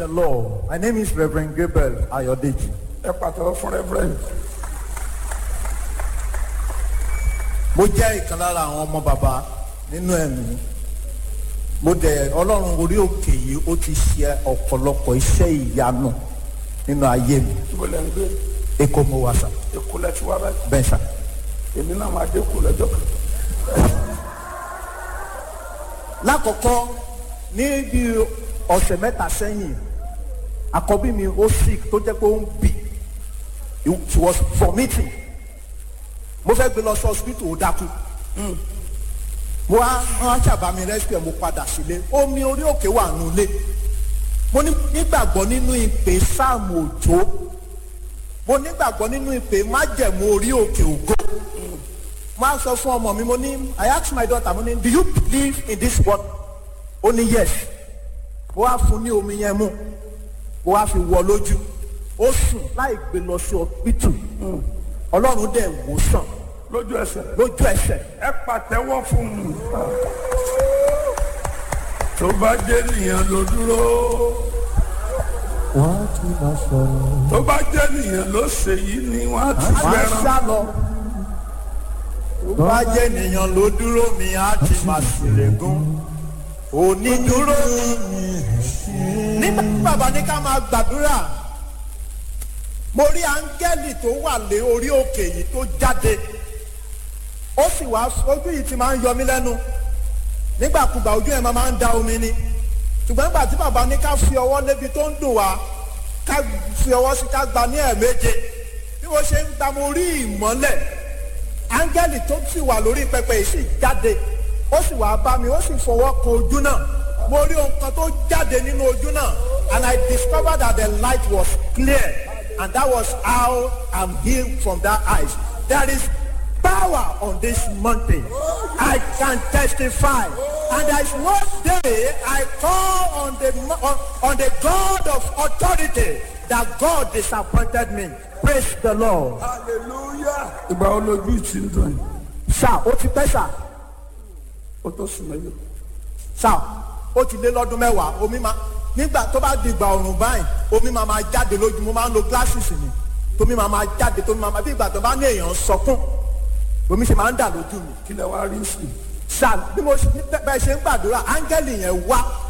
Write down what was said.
the Lord. My name is Reverend Gabriel Ayodeji. ẹ pàtàkì fún rẹ́fúrẹ́ǹd Mo jẹ́ ìkan lára àwọn ọmọ bàbá nínú ẹ̀mí. Mo dẹ̀ Ọlọ́run orí òkè yìí ó ti ṣe ọ̀pọ̀lọpọ̀ iṣẹ́ ìyanu nínú ayé mi. ibo lẹ́ ń gbé Èkó mo wà sà. èkó lẹ́ ti wá báyìí Bẹ́ẹ̀ sà. èmi náà máa dé kó lọ́jọ́ kan Lákọ̀ọ́kọ́ ní bí ọ̀sẹ̀ mẹ́ta sẹ́yìn, àkọ́bí mi ó sick tó jẹ́ pé ó ń bì. She was vomiting. Mo fẹ́ gbé lọ sí hospital ó dákú. mo wá wọn ṣàbá mi rescue mo padà sílé omi orí òkè wà nulẹ̀ mo ní- nígbàgbọ́ nínú ìpè sáàmù òjò mo nígbàgbọ́ nínú ìpè májẹ̀mú orí òkè ògo mo á sọ fún ọmọ mi mo ní I ask my daughter mo ní do you believe in this word ó ní yes mo wá fún ní omi yẹn mu mo wá fi wọ lójú ó sùn láì gbé lọ sí hospital ọlọ́run dẹ̀ wò sàn lójú ẹsẹ̀ lójú ẹsẹ̀ ẹ pàtẹ́wọ́ fún un tó bá jẹ́ nìyẹn ló dúró wọ́n á tún máa sọ̀rọ̀. tó bá jẹ́ nìyẹn ló ṣe yìí ni wọ́n á ti máa fẹ́ràn sá lọ. Tó bá jẹ́ ènìyàn ló dúró mi á ti máa ṣèlégún. Onídúró nígbà tí bàbá ní ká máa gbàdúrà. Mo rí áńgẹ́lì tó wà lé orí òkè yìí tó jáde. Ó sì wá ojú yìí ti máa ń yọ mí lẹ́nu. Nígbàkúgbà ojú ẹ̀ máa máa ń da omi ni. Ṣùgbọ́n nígbà tí bàbá ní ká fi ọwọ́ lébi tó ń dùn wá, ká fi ọwọ́ sí ká gba ní ẹ̀ẹ̀méje bí wọ́n ṣe ń gba mo rí ìmọ́lẹ̀ áńgẹ́lì tó sì wà lórí pẹpẹ yìí sì jáde ó sì wá bá mi ó sì fọwọ́ kan ojú náà mo rí ohun kan tó jáde nínú ojú náà and I discovered that the light was clear and that was how I'm healed from that eyes there is power on this mountain I can testify and there is one day I call on the mo- on, on the God of authority that God disappointed me praise the Lord. hallelujah ìgbà wo lójú ìtì ń dùn yìí sá ó ti pẹ́ sá ó tó sùn mẹ́lẹ̀ sá ó ti lé lọ́dún mẹ́wàá omi máa nígbà tó bá di ìgbà ọ̀rùn báyìí omi máa máa jáde lójú mo máa ń lo glasses ni tómi máa máa jáde tómi máa máa bí ìgbà tó bá ní èèyàn sọkún omi ṣe máa ń dà lójú mi kí lẹ wá rí sí i sá bí mo ṣe bẹ́ẹ̀ ṣe ń gbàdúrà áńgẹ́lì yẹn wá